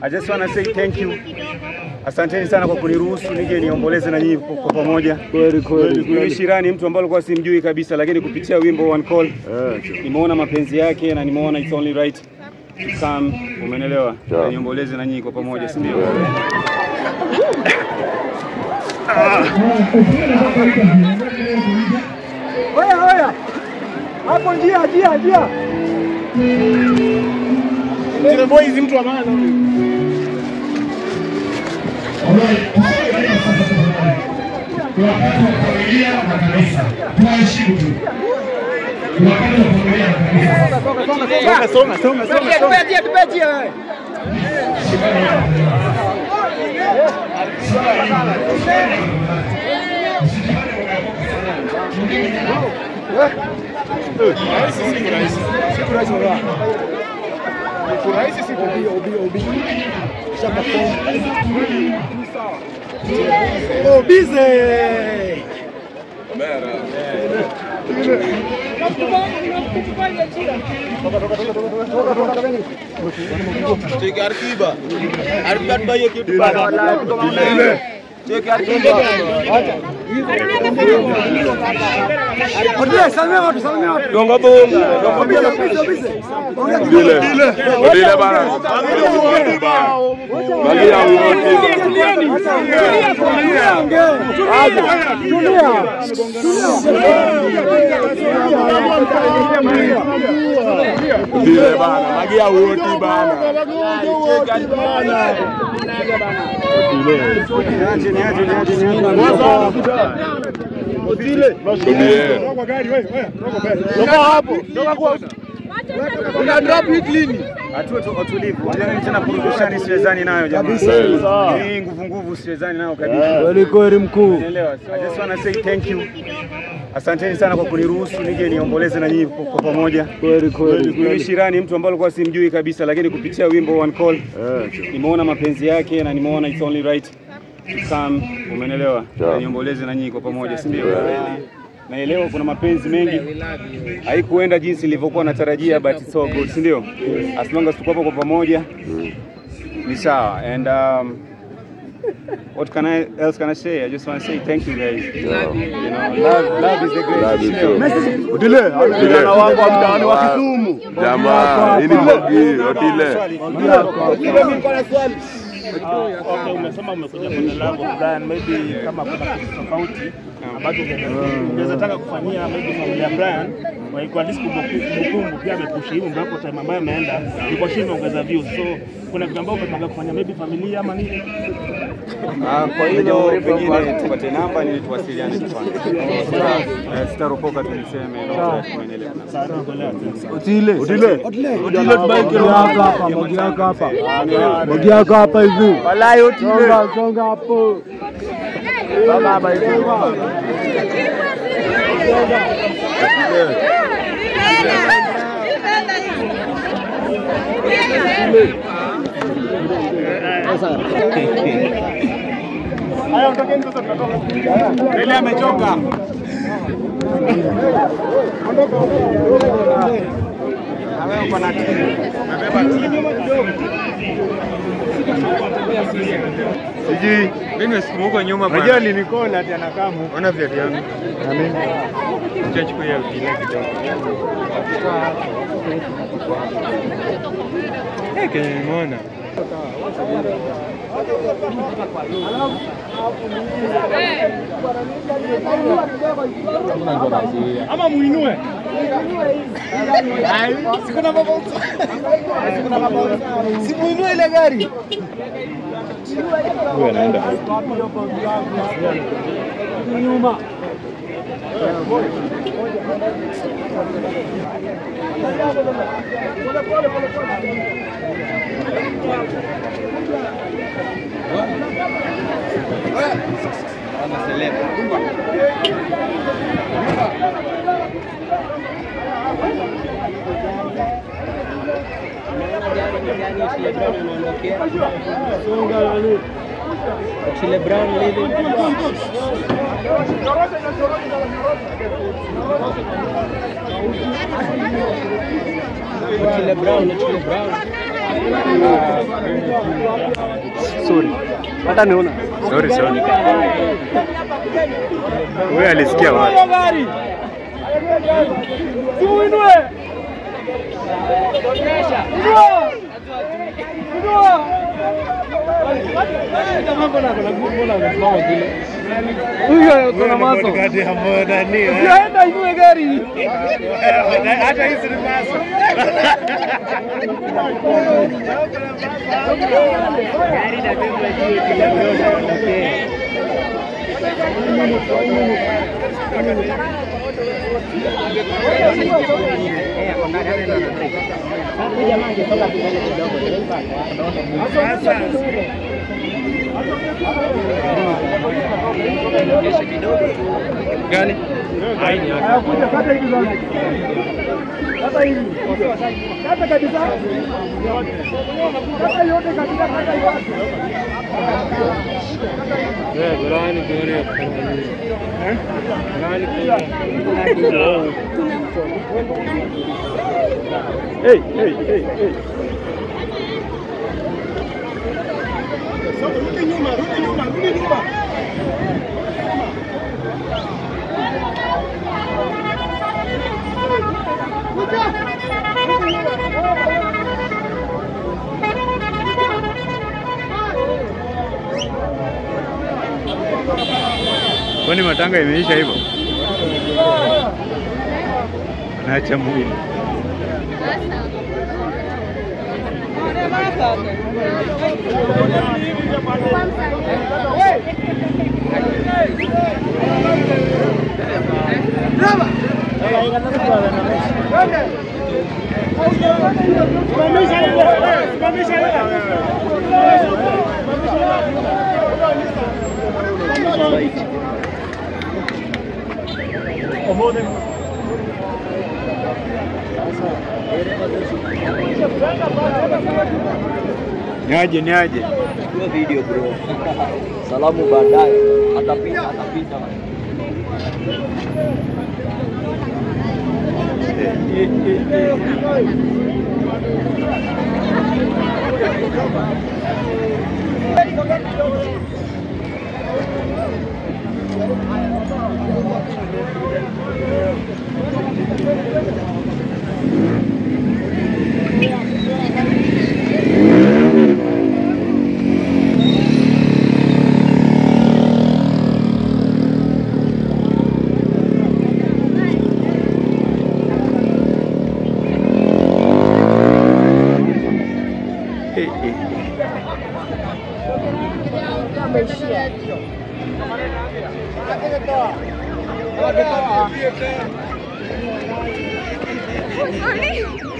I just wanna say thank you. Asanteni sana kwa kuniruhusu nije niomboleze na nyinyi kwa kwa pamoja. Kweli kweli Mimi Shirani mtu ambaye alikuwa simjui kabisa, lakini kupitia wimbo One Call nimeona mapenzi yake na nimeona it's only right to come, umenelewa, Sawa. na niomboleze na nyinyi kwa pamoja, si ndio? Oya, oya. Hapo njia, njia, njia. Zile boys mtu wa maana huyu. Ni wakati wa familia na kanisa, tuheshimu tu. Ni wakati wa familia na kanisa. Songa, songa, songa, songa. Tupatie, tupatie wewe. Oh, busy. Odile, salimia watu, salimia watu. Gonga bonga. Busy, busy, busy. Ongea kidogo. Dile. Dile bana. Magia wote. Dile bana. Magia wote bana. Niache, niache, niache, niache. Dile. Atuwe tu watulivu. Jamani tena purukushani siwezani nayo jamani. Hii nguvu nguvu siwezani nayo kabisa. Kweli kweli mkuu. Unaelewa? So I just wanna say thank you. Asanteni sana kwa kuniruhusu nije niomboleze na nyinyi kwa kwa pamoja. Kweli kweli. Mimi Shirani mtu ambaye alikuwa simjui kabisa, lakini kupitia wimbo One Call nimeona mapenzi yake na nimeona it's only right to come, umenelewa, Sawa. na niomboleze na nyinyi kwa pamoja, si ndio? Naelewa kuna mapenzi mengi, haikuenda jinsi nilivyokuwa natarajia, but it's all good, si ndio? As long as tuko hapo kwa pamoja ni sawa. And um, what can I else can I say? I just want to say thank you guys. You know, love, love is the Love greatest. you thing. too. Odile, vijana wangu wa mtaani wa Kisumu. Jamaa, hii ni Mogi, Otile. Odile, mimi niko na swali. Okay, umesema umekuja kwenye lango Brian, maybe kama kuna kitu tofauti ambacho unge- ungeweza taka kufanyia maybe familia Brian wa kwa least kumbukumbu pia amepushi hivi ambapo time ambayo ameenda ilikuwa chini ongeza views, so kuna kitu ambacho umepanga kufanya maybe familia ama nini? Ah, kwa hilo pengine tupate namba ili tuwasiliane kwanza. Eh, Sitaropoka tu niseme no, tuendelee. Sasa tuendelea tena. Otile. Otile. Otile tubaike hapa hapa, Mogi yako hapa. Mogi yako hapa hivi. Walai Odile. Songa, songa hapo. Baba hapa hivi. Ile amechoka. Sijui mimi nimesikia huko nyuma bana. Unajua nilikona ati anakamu. Ona viatu yangu. Na mimi. Acha chukua ya utile kidogo. Eh, kenye nimeona. Ama muinue. Sikuna baba. Sikuna baba. Simuinue ile gari. Huyu anaenda. Nyuma. Chile Brown lile. Chile Brown, Chile Brown. Hata niona. Sorry, sorry. Wewe alisikia wapi? gari. Simuinue. Inua. Inua. Huyo kuna maso. Usienda inue gari. Hata hizi ni maso. Gani? Kuja kata hivi sasa. Kata hivi. Kata kabisa. Kata yote kabisa kata yote. Hey, hey, hey, hey. Kwani matanga imeisha hivyo? Naacha mwili. Niaje, niaje. Chukua video bro. Salamu baadaye. Atapita, atapita. Eh, eh. Sorry.